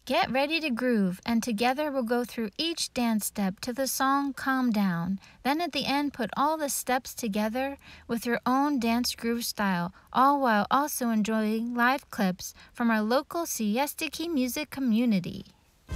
Get ready to groove, and together we'll go through each dance step to the song Calm Down. Then at the end, put all the steps together with your own dance groove style, all while also enjoying live clips from our local Siesta Key music community.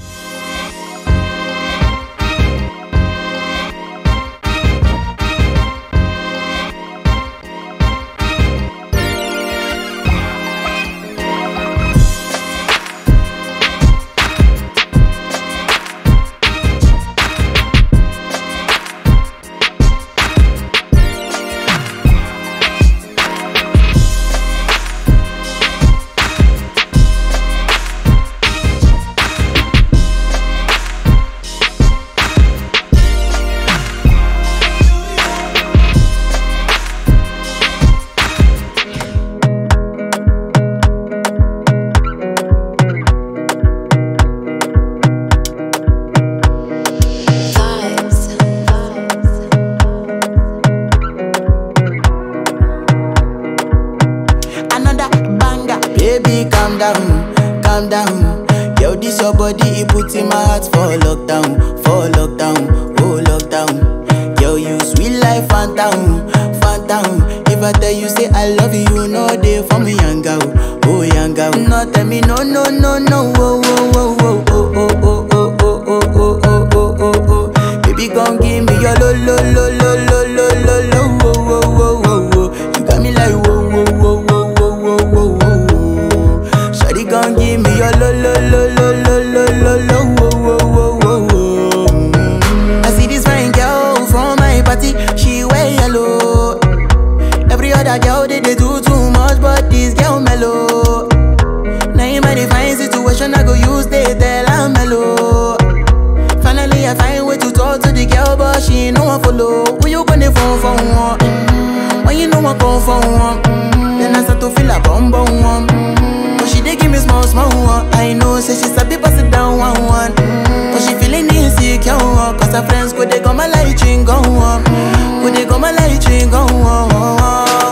another banger. Baby, calm down, calm down. Yo, this your body, it puts in my heart for lockdown, for lockdown, oh lockdown. Yo, you sweet life, phantom, phantom. If I tell you say I love you, you know they for me, young girl, oh young girl. No, tell me no, no, no, no, oh, oh, oh, oh, oh, oh, oh, oh, oh, oh, oh, oh, oh, oh, oh. Baby, gon' give me your lo, lo, lo, lo, lo, lo, lo, lo, oh, oh, oh, oh, oh. You got me like whoa, whoa, whoa, whoa, whoa, whoa, whoa, whoa. Shawty gon' give me your lo, lo, lo, lo, lo, lo, lo, lo, oh, oh, oh, oh, oh. Mm. I see this fine girl from my party, she wear yellow. Every other girl they, they do too much, but this girl mellow. Now in my fine situation, I go use they tell I'm mellow. Finally, I find way to talk to the girl, but she ain't no one follow. Who you gonna phone for one? Mm-hmm. When you know I come for one, mm-hmm. then I start to feel a bum bum one. Mm-hmm. But she dey give me small small one. I know, say she sabi pass it down one one. Mm-hmm. But she feeling insecure, one, cause her friends go they go my light ring go on, go they go my light ring go on.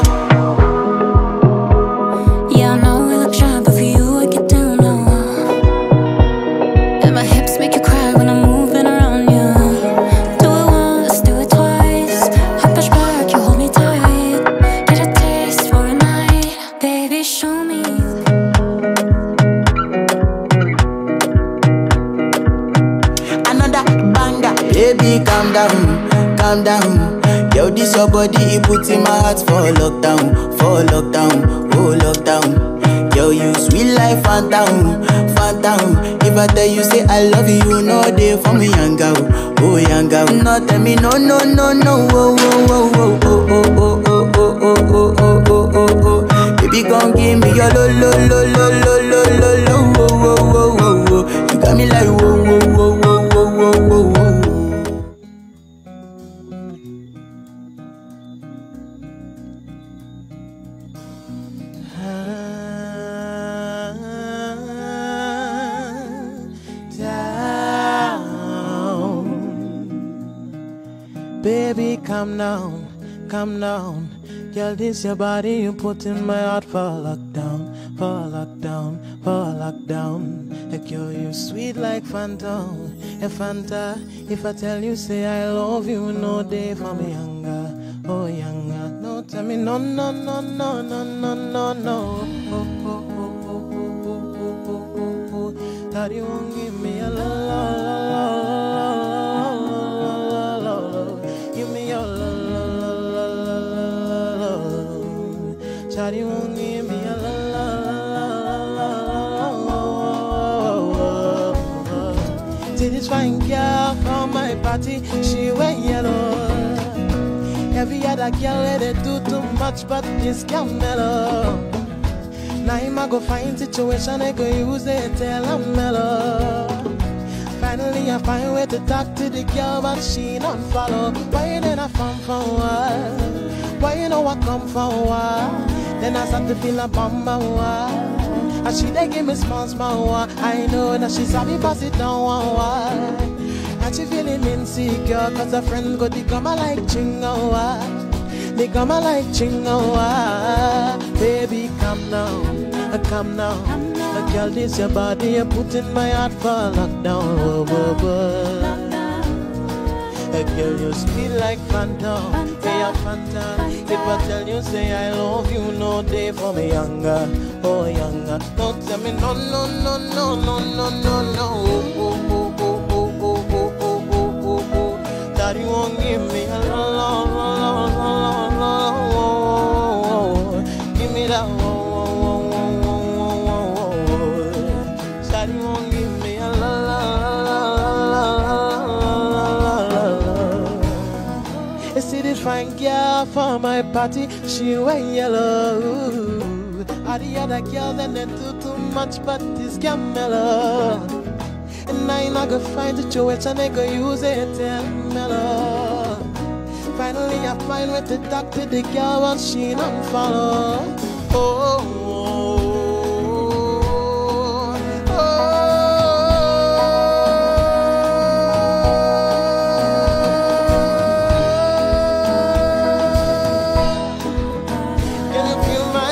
Yeah, I know we look shy, but for you I get down low. And my hips make you cry when I'm moving around you. Do it once, do it twice. I push back, you hold me tight. Get a taste for a night, baby. Show me. another banger. Baby, calm down, calm down. Yo, this your body, it puts in my heart for lockdown, for lockdown, oh lockdown. Yo, you sweet life, phantom, phantom. If I tell you say I love you, you know they for me, young girl, oh young girl. No, tell me no, no, no, no, oh, oh, oh, oh, oh, oh, oh, oh, oh, oh, oh, oh, oh, oh, oh. Baby, gon' give me your lo, lo, lo, lo, lo, lo, lo, lo, oh, oh, oh, oh, oh. You got me like whoa, whoa, whoa, whoa, whoa, whoa, whoa, whoa. down. Baby, calm down, calm down. Girl, this your body, you put in my heart for lockdown, for lockdown, for lockdown. Like yo, you sweet like phantom, a Fanta. If I tell you, say I love you, no day for me younger, oh younger. No, tell me no, no, no, no, no, no, no, no. Oh, oh, oh, oh, oh, oh, oh, oh, oh, oh. That you won't give me a la la la la la la la la la. Give me your la la la la la la la. Shawty won't give me a la la la la la la. See this fine girl from my party, she wear yellow. Every other girl where they do too much, but this girl mellow. Now him I go find situation I go use it tell I'm mellow. Finally I find way to talk to the girl, but she not follow. Why you then I come for what? Why you know I come for what? Then I start to feel a bummer what? And she they give me small small what? I know that she's happy pass it down one what? And she feeling insecure cause her friends go they come like chingo what? They come like chingo what? Baby come now, uh, come now, uh, A girl, this your body, you put in my heart for lockdown. Whoa, whoa, whoa. A girl, you sweet like Fanta. Say a Fanta. If I tell you, say I love you, no day for me younger. Oh, younger. Don't tell me no, no, no, no, no, no, no, no. Oh, oh, oh, oh, oh, oh, oh, oh, oh, oh, oh. Daddy won't give me a la, la, la, la, la, la, la, oh, oh, oh. Give me that. Oh, oh, oh, oh, oh, oh, oh, oh. Daddy won't give me a la, la, la, la, la, la, la, la. You see this fine girl for my party, she wear yellow. All the other girls and they do too much, but this girl mellow. And I not gonna find the choice and they go use it and mellow. Finally I find with the doctor, the girl but she don't follow. Oh, oh, oh. Can you feel my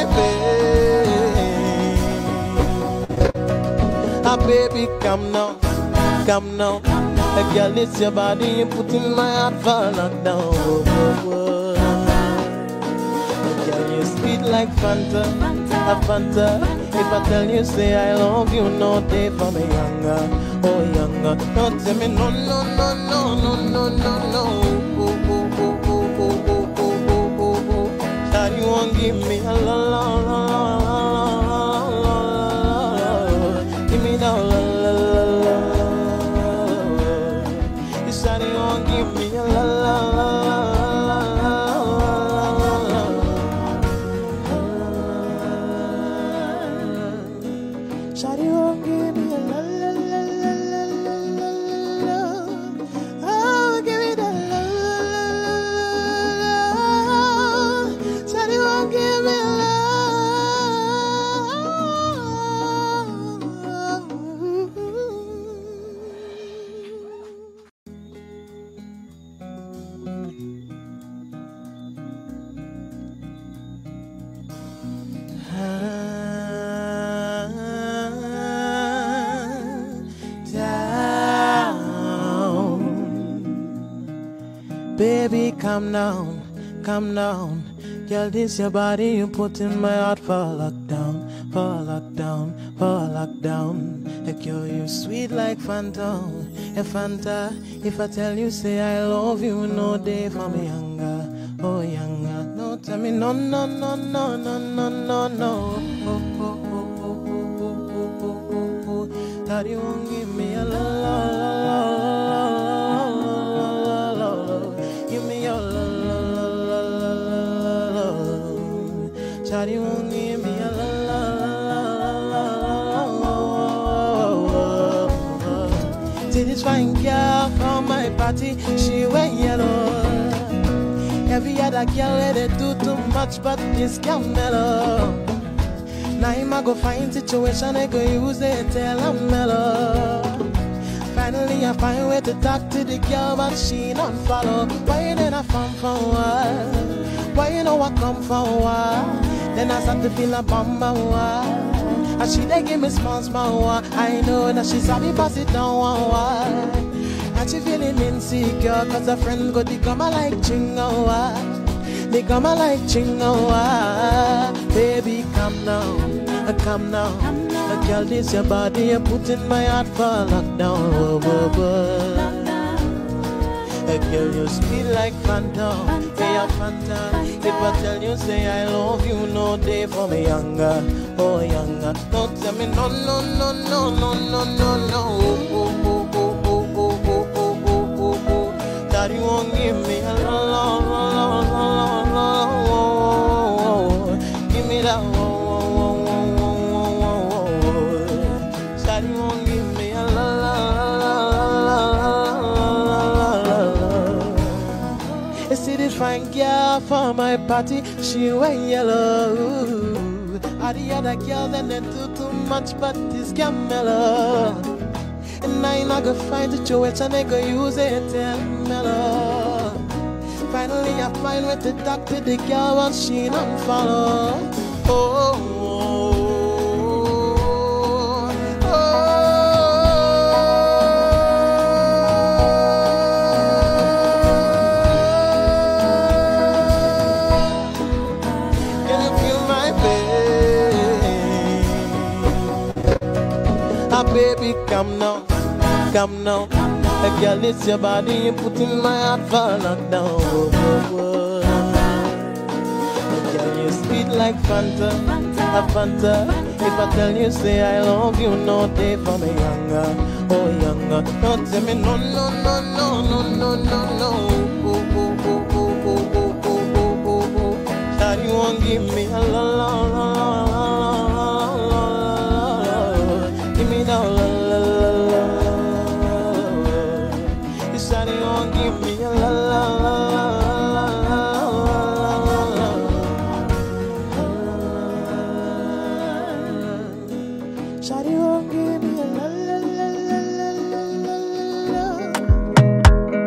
pain? Ah, baby, come now, come now. A girl, it's your body, you put in my heart for lockdown. Whoa, whoa, whoa. A girl, you sweet like Fanta, a Fanta. If I tell you, say I love you, no day for me younger, oh younger. Don't tell me no, no, no, no, no, no, no, no. Oh, oh, oh, oh, oh, oh, oh, oh, oh, oh. That you won't give me a la la la la la la la. Give me that la la la la la. You said you won't give me a la la la la la la. Shawty won't give me a la la la la la la la la. Oh, give me that la la la la la. Shawty won't give me a la. down. Baby, come down, come down. Girl, this your body, you put in my heart for lockdown, for lockdown, for lockdown. A girl, you sweet like Fanta, a Fanta. If I tell you, say I love you, no day for me younger, oh younger. No, tell me no, no, no, no, no, no, no, no. Oh, oh, oh, oh, oh, oh, oh, oh, oh, oh. That you won't give me a la la la la la la la la la. Give me your la la la la la la la la. Shawty won't give me a la la la la la la la la. See this fine girl from my party, she wear yellow. Every other girl let it do too much, but this girl mellow. Now him I go find situation, I go use it till I'm mellow. Finally I find way to talk to the girl, but she don't follow. Why you then I come for a while? Why you know I come for a while? Then I start to feel a bummer while. And she they give me small small while. I know that she's happy, pass it down one while. And she feeling insecure cause her friend go the come like chingawa They come like chingawa Baby come now, uh, come now uh, Girl this your body you put in my heart for lockdown whoa, whoa, whoa. A girl you sweet like Fanta, say a Fanta If I tell you say I love you no day for me younger, oh younger Don't tell me no no no no no no no no oh, oh, oh, oh, oh, oh, oh, oh, oh, oh, oh. That you won't give me a la la la la la la la oh, oh, oh. Give me that oh, oh, oh, oh, oh, oh, oh, oh. That you won't give me a la la la la la la la la. You see this fine girl for my party, she wear yellow. All the other girls and they do too much, but this girl mellow. And I not gonna find the choice and they go use it till mellow. Finally I find with the doctor, the girl, but she don't follow. Oh, oh, baby, come now, come now. Hey, girl, it's your body, you put in my heart for lockdown. Whoa, whoa, whoa. Hey, girl, you sweet like Fanta, a Fanta. If I tell you, say I love you, no day for me younger, oh younger. Don't tell me no, no, no, no, no, no, no, no. Oh, oh, oh, oh, oh, oh, oh, oh, oh, oh. Shawty won't give me a la la la la la la la la. Give me the la la la la la. You shawty won't give me a la la la la la la. Shawty won't give me a la la la la la la la la.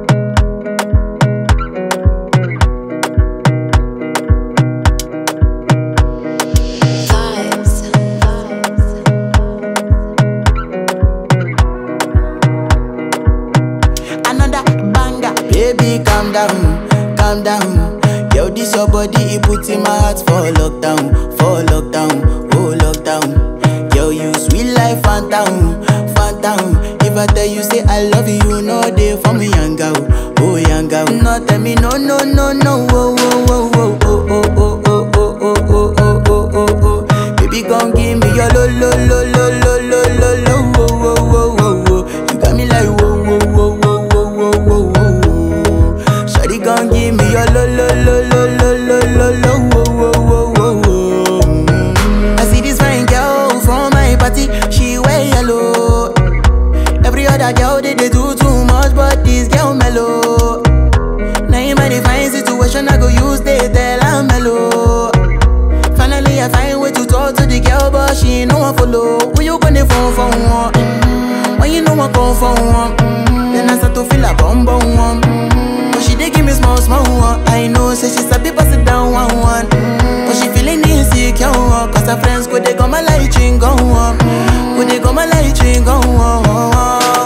Another banger, baby, calm down, calm down. Yo, this your body, it put in my heart for lockdown, for lockdown, oh lockdown. Yo, you sweet life, phantom, phantom. If I tell you say I love you, you know they for me, young girl, oh young girl. No, tell me no, no, no, no, oh, oh, oh, oh, oh, oh, oh, oh, oh, oh, oh, oh, oh, oh, oh. Baby, come give me your lo, lo, lo, lo, lo, lo, lo, lo, oh, oh, oh, oh, oh. You got me like whoa, whoa, whoa, whoa, whoa, whoa, whoa, whoa. Shawty, come give me your lo, lo, lo, lo, lo, lo, lo, lo, oh, oh, oh, oh, oh. Mm. I see this fine girl from my party, she wear yellow. Every other girl they, they do too much, but this girl mellow. Now in my divine situation, I go use they tell I'm mellow. Finally, I find way to talk to the girl, but she ain't no one follow. Who you gonna phone for one? Mm-hmm. When you know I come for one, mm-hmm. then I start to feel a bum bum one. Mm-hmm. But she dey give me small small one. I know, say she sabi pass it down one one. Mm-hmm. But she feeling insecure, one, cause her friends go they go my light ring go on, go they go my light ring go on.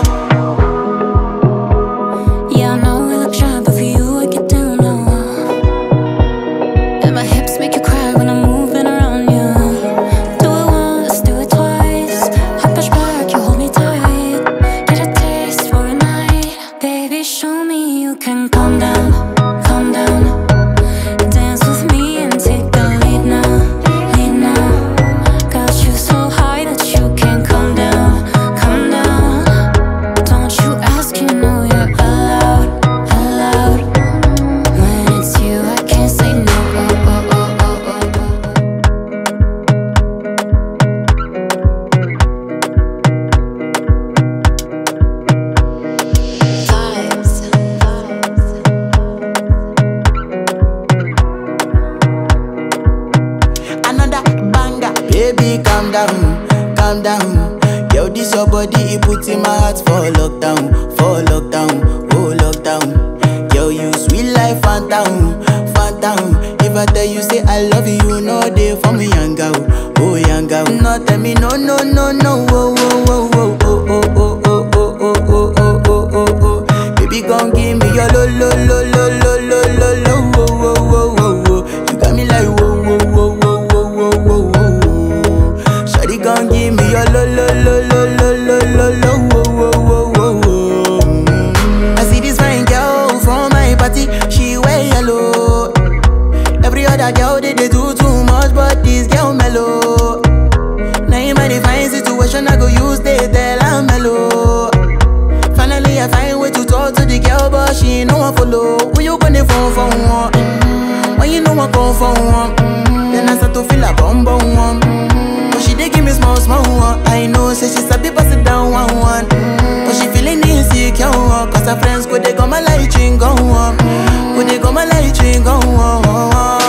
Yeah, I know we look shy, but for you I get down low. And my hips make you cry when I'm moving around you. Do it once, do it twice. I push back, you hold me tight. Get a taste for a night, baby. Show me you can calm down, calm down. Dance with me and take the lead now, lead now. Got you so high that you can't calm down, calm down. Don't you ask, you know you're allowed, allowed. When it's you, I can't say no. Oh, oh, oh, oh, oh, oh. Vibes, Another banger, baby, calm down, calm down. Yo, this your body, it put in my heart for lockdown, for lockdown, oh lockdown. Yo, you sweet life, phantom, phantom. If I tell you say I love you, you know they for me, young girl, oh young girl. No, tell me no, no, no, no, oh, oh, oh, oh, oh, oh, oh, oh, oh, oh, oh, oh, oh, oh, oh. Baby, gon' give me your lo, lo, lo, lo, lo, lo, lo, lo, oh, oh, oh, oh, oh. You got me like whoa, whoa, whoa, whoa, whoa, whoa, whoa, whoa. Shawty gon' give me your lo, lo, lo, lo, lo, lo, lo, lo, oh, oh, oh, oh, oh. Mm. I see this fine girl from my party, she wear yellow. Every other girl they, they do too much, but this girl mellow. Now in my divine situation, I go use they tell I'm mellow. Finally, I find way to talk to the girl, but she ain't no one follow. Who you gonna phone for one? Mm-hmm. When you know I come for one, mm-hmm. then I start to feel a bum bum one. Mm-hmm. But she dey give me small small one. I know, say she sabi pass it down one one. Mm-hmm. But she feeling insecure, one, cause her friends go they go my light ring go on, go they go my light ring go on.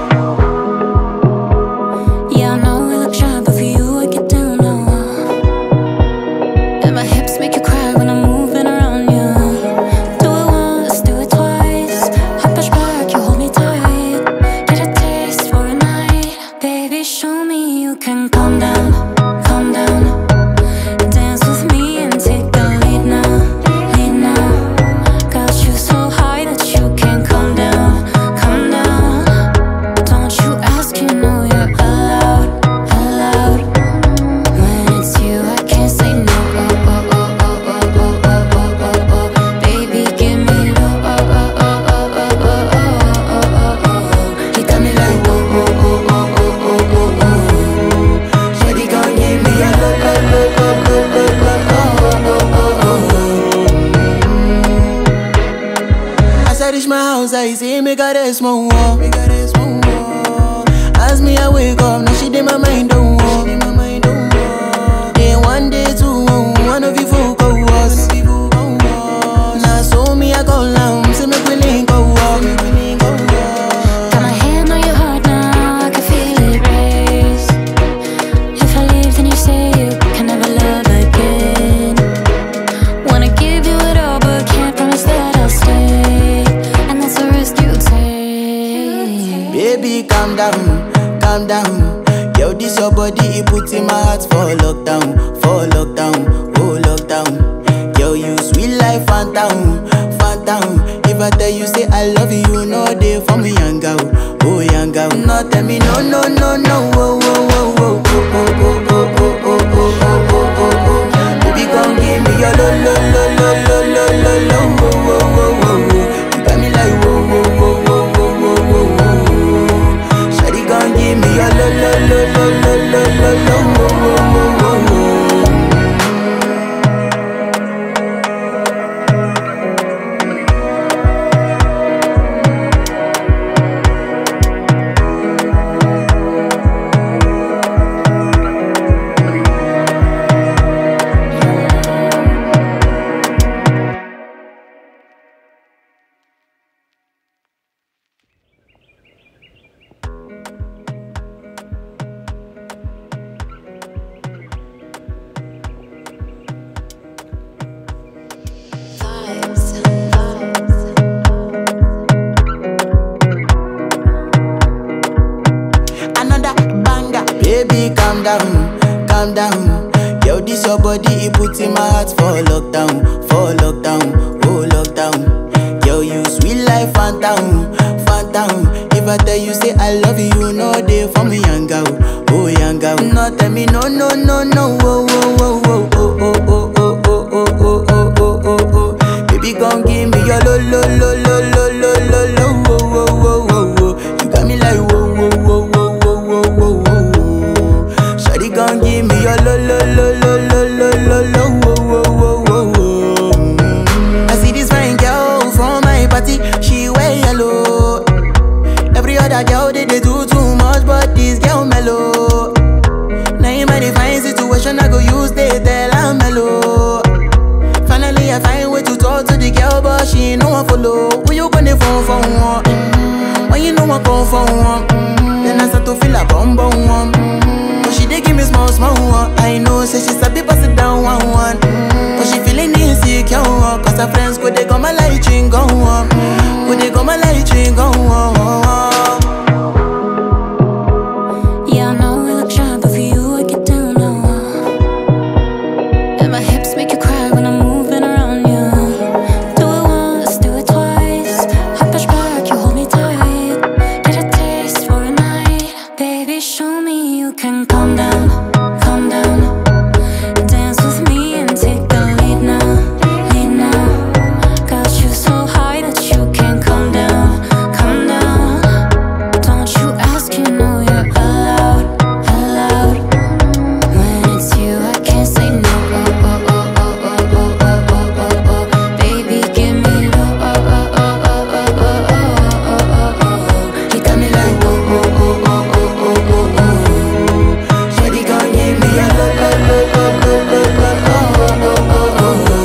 Yeah, I know we look shy, but for you I get down low. And my hips make you cry when I'm moving around you. Do it once, do it twice. I push back, you hold me tight. Get a taste for a night, baby. Show me you can calm down, calm down. Dance with me and take the lead now, lead now. Got you so high that you can't calm down, calm house, I say, make her rest more. Make her rest more. As me, I wake up, now she did my mind, don't walk. Then one day, two, one of you folk go was. Now, so me, I go down, say, make we link go walk. Got my hand on your heart now, I can feel it race. If I leave, then you say you can never love again. Wanna give you it all, but can't promise that I'll stay. And that's a risk you take. Baby, calm down, calm down. Yo, this your body, it put in my heart for lockdown, for lockdown, oh lockdown. Yo, you sweet life, phantom, phantom. If I tell you say I love you, no day for me, young girl, oh young girl. No, tell me no, no, no, no, oh, oh, oh, oh, oh, oh, oh, oh, oh, oh, oh, oh, oh, oh, oh. Baby, come give me your lo, lo, lo, lo, lo, lo, lo, lo, oh, oh, oh, oh, oh. You got me like whoa, whoa, whoa, whoa, whoa, whoa, whoa, whoa. Shawty gon' give me your lo lo lo lo lo lo lo lo wo wo wo wo wo. Another banger, baby, calm down, calm down. Yo, this your body, it put in my heart for lockdown, for lockdown, oh lockdown. Yo, you sweet life, phantom, phantom. If I tell you say I love you, no day for me, young girl, oh young girl. No, tell me no, no, no, no, oh, oh, oh, oh, oh, oh, oh, oh, oh, oh, oh, oh, oh, oh, oh. Baby, gon' give me your lo, lo, lo, lo, lo, lo, lo, lo, oh, oh, oh, oh, oh. You got me like whoa, whoa, whoa, whoa, whoa, whoa, whoa, whoa. Shawty gon' give me your lo, lo, lo, lo, lo, lo, lo, lo, oh, oh, oh, oh, oh. Mm. I see this fine girl from my party, she wear yellow. Every other girl they, they do too much, but this girl mellow. Now in my fine situation, I go use they tell I'm mellow. Finally, I find way to talk to the girl, but she ain't no one follow. Who you gonna phone for one? Mm-hmm. When you know I come for one, mm-hmm. then I start to feel a bum bum one. Mm-hmm. But she dey give me small small one. I know, say she sabi pass it down one one. Mm-hmm. But she feeling insecure, one. cause her friends go they go my light ring go on, go they go my light ring go on. Yeah, I know we look shy, but for you, I get down low. And my hips make you cry when I'm moving around you. Do it once, do it twice. I push back, you hold me tight. Get a taste for a night. Baby, show me you can calm down, calm down. Dance with me and take the lead now, lead now. Got you so high that you can't come down, come down. Don't you ask, you know you're allowed, allowed. When it's you, I can't say no. Oh, oh, oh, oh, oh, oh, oh, oh, oh, oh. Baby, give me low. Oh, oh, oh, oh, oh, oh, oh, oh, oh, oh. You got me like whoa, whoa, whoa, whoa, whoa, whoa, whoa, whoa. Shawty gon' give me a lo lo lo lo lo lo lo oh oh oh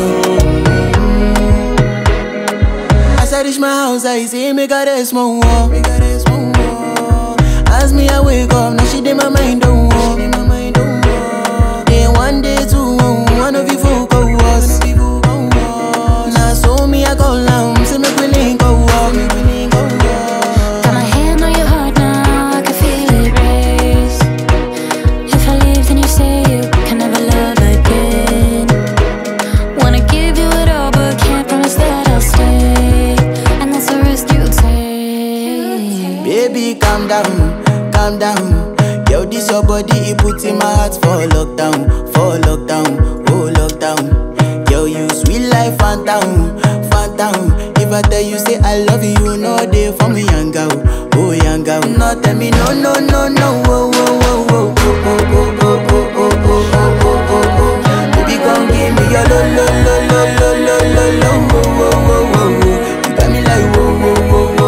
oh. As I reach my house, I see me got a small wall. Me got a small wall. As me I wake up, now she did my mind don't walk. Then one day two, one of you folk go was. Now so me I go down, say me we link go walk. Got my hand on your heart now, I can feel it race. If I leave, then you say you can never love again. Wanna give you it all, but can't promise that I'll stay. And that's a risk you take. Baby, calm down, calm down. Yo, this your body, it put in my heart for lockdown, for lockdown, oh lockdown. Yo, you sweet life, phantom, phantom. If I tell you say I love you, no day for me, young girl, oh young girl. No, tell me no, no, no, no, oh, oh, oh, oh, oh, oh, oh, oh, oh, oh, oh, oh, oh, oh, oh. Baby, come give me your lo, lo, lo, lo, lo, lo, lo, lo, oh, oh, oh, oh, oh. You got me like whoa, whoa, whoa,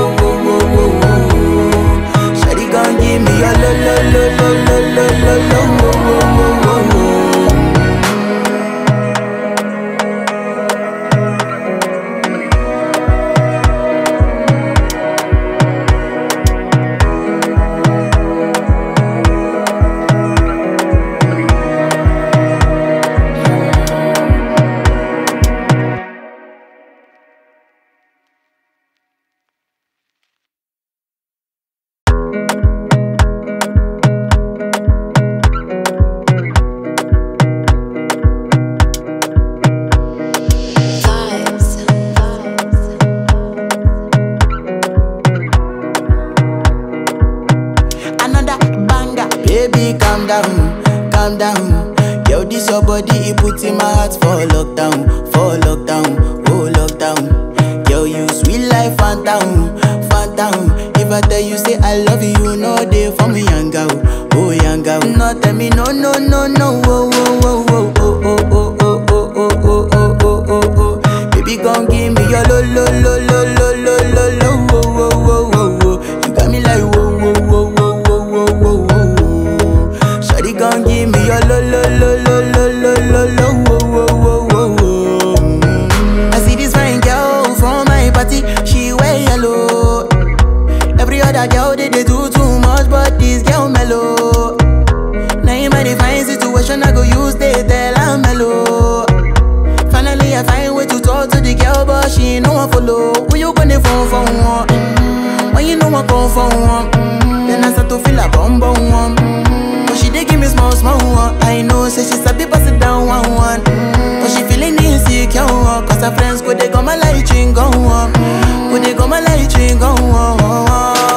calm down. Yo, this your body, it put in my heart for lockdown, for lockdown, oh lockdown. Yo, you sweet life, phantom, phantom. If I tell you say I love you, you know they for me, young girl, oh young girl. No, tell me no, no, no, no, oh, oh, oh, oh, oh, oh, oh, oh, oh, oh, oh, oh, oh, oh. Baby, gon' give me your lo, lo, lo, lo, lo, lo, lo, lo, oh, oh, oh, oh, oh. You got me like whoa, whoa, whoa, whoa, whoa, whoa, whoa, whoa. Shawty gon' give me your lo, lo, lo, lo, lo, lo, lo, lo, oh, oh, oh, oh, oh. Mm. I see this fine girl from my party, she wear yellow. Every other girl they, they do too much, but this girl mellow. Now in my divine situation, I go use they tell I'm mellow. Finally, I find way to talk to the girl, but she ain't no one follow. Who you gonna phone for one? Mm-hmm. When you know I come for one, mm-hmm. then I start to feel a bum bum one. Mm-hmm. But she dey give me small small one. I know, say she sabi pass it down one one. Mm-hmm. But she feeling insecure, one, cause her friends go they go my light ring go on, go they go my light ring go on.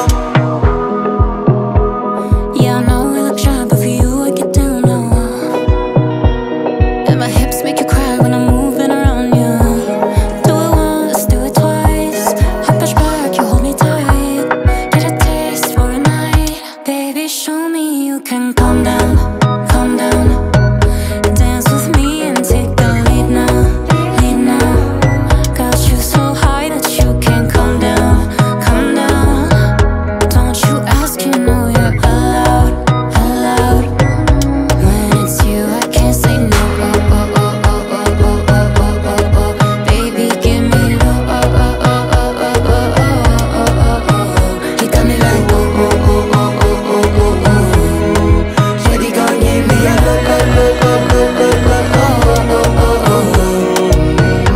Yeah, I know we look shy, but for you I get down low. And my hips make you cry when I'm moving around you. Do it once, do it twice. I push back, you hold me tight. Get a taste for a night, baby. Show me you can calm down, calm down. Dance with me and take the lead now, lead now. Got you so high that you can't calm down, calm down. Don't you ask, you know you're allowed, allowed. When it's you, I can't say no. Oh oh oh oh oh oh oh oh oh oh. Baby, give me low. Oh oh oh oh oh oh oh oh oh. You got me like oh oh oh oh oh oh oh oh. Shawty gon' give me a lo lo lo lo lo lo lo oh oh oh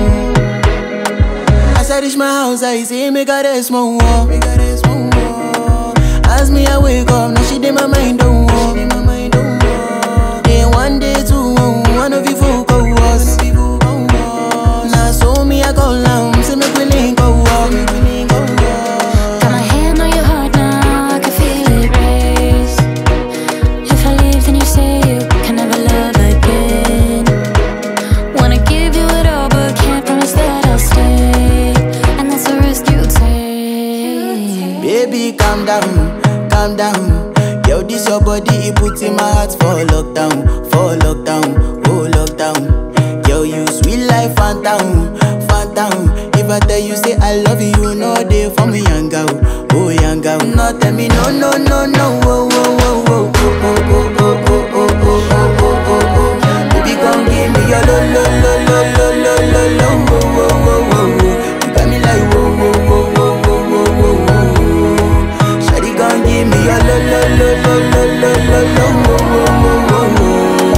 oh. As I reach my house, I see me got a small wall. Me got a small wall. As me I wake up, now she did my mind don't walk. Day one, day two, one of you folk go was. Now so me I go down, see me willing go walk. Got my hand on your heart now, I can feel it race. If I leave, then you say you can never love again. Wanna give you it all, but can't promise that I'll stay. And that's a risk you take. Baby, calm down, calm down. Yo, this your body, it put in my heart for lockdown, for lockdown, oh lockdown. Yo, you sweet life, phantom, phantom. If I tell you say I love you, you know they for me, young girl, oh young girl. No, tell me no, no, no, no, oh, oh, oh, oh, oh, oh, oh, oh, oh, oh, oh, oh, oh, oh. Baby, come give me your lo, lo, lo, lo, lo, lo, lo, lo, oh, oh, oh, oh, oh. You got me like whoa, whoa, whoa, whoa, whoa, whoa, whoa, whoa. Shawty gon' give me your lo lo lo lo lo lo lo lo wo wo wo wo wo.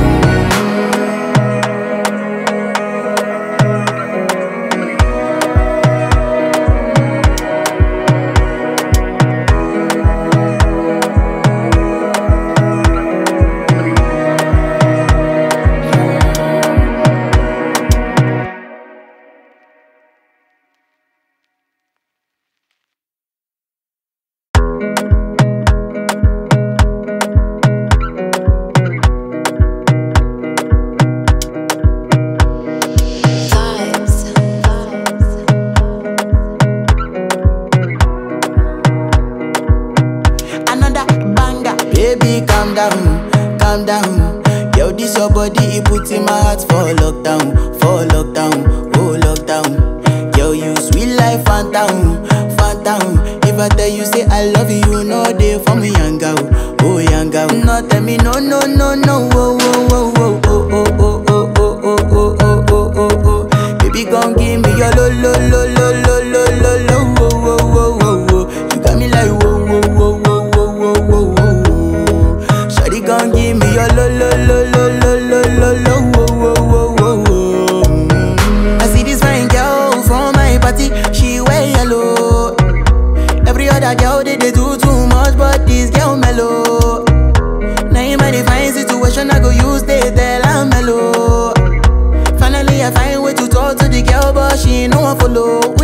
Another banger, baby, calm down, calm down. Yo, this your body, it put in my heart for lockdown, for lockdown, oh lockdown. Yo, you sweet life, phantom, phantom. If I tell you say I love you, you know they for me, young girl, oh young girl. No, tell me no, no, no, no, oh, oh, oh, oh, oh, oh, oh, oh, oh, oh, oh, oh, oh, oh, oh. Baby, gon' give me your lo, lo, lo, lo, lo, lo, lo, lo, oh, oh, oh, oh, oh. You got me like whoa, whoa, whoa, whoa, whoa, whoa, whoa, whoa. Shawty gon' give me your lo, lo, lo, lo, lo, lo, lo, lo, oh, oh, oh, oh, oh. Mm. I see this fine girl from my party, she wear yellow. Every other girl they, they do too much, but this girl mellow. Now in my divine situation, I go use they tell I'm mellow. Finally, I find way to talk to the girl, but she ain't no one follow. Who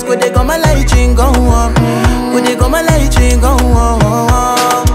go they come my light ring go on. Go they come my light ring go on.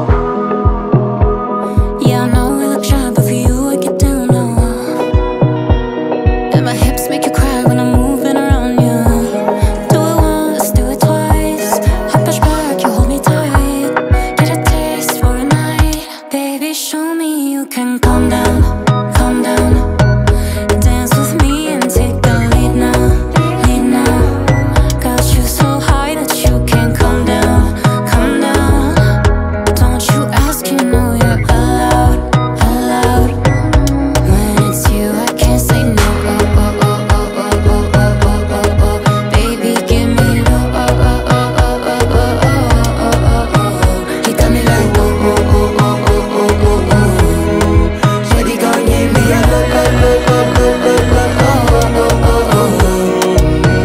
Yeah, I know we look shy, but for you I get down low. And my hips make you cry when I'm moving around you. Do it once, do it twice. I push back, you hold me tight. Get a taste for a night, baby. Show me you can calm down, calm down. Dance with me and take the lead now, lead now. Got you so high that you can't come down, come down. Don't you ask, you know you're allowed, allowed. When it's you, I can't say no. Oh oh oh oh oh oh oh oh oh oh. Baby, give me low. Oh oh oh oh oh oh oh oh oh oh. You got me like oh oh oh oh oh oh oh oh. Shawty gon' give me a lo lo lo lo lo lo lo oh oh oh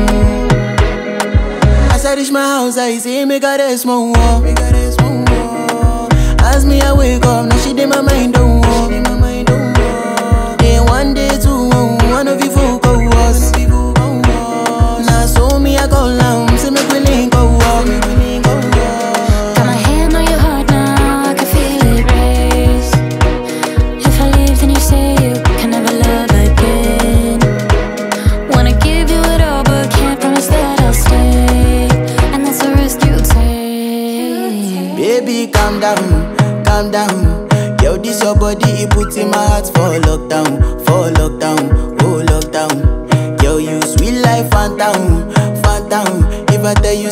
oh. As I reach my house, I see me got a small wall. Me got a small wall. As me I wake up, now she did my mind don't walk. Then one day two, one of you folk go was. Now so me I go down, see me willing go walk. Got my hand on your heart now, I can feel it race. If I leave, then you say you can never love again. Wanna give you it all, but can't promise that I'll stay. And that's a risk you take. Baby, calm down, calm down. Yo, this your body, it puts in my heart for lockdown, for lockdown, oh lockdown. Yo, you sweet life, phantom, phantom. If I tell you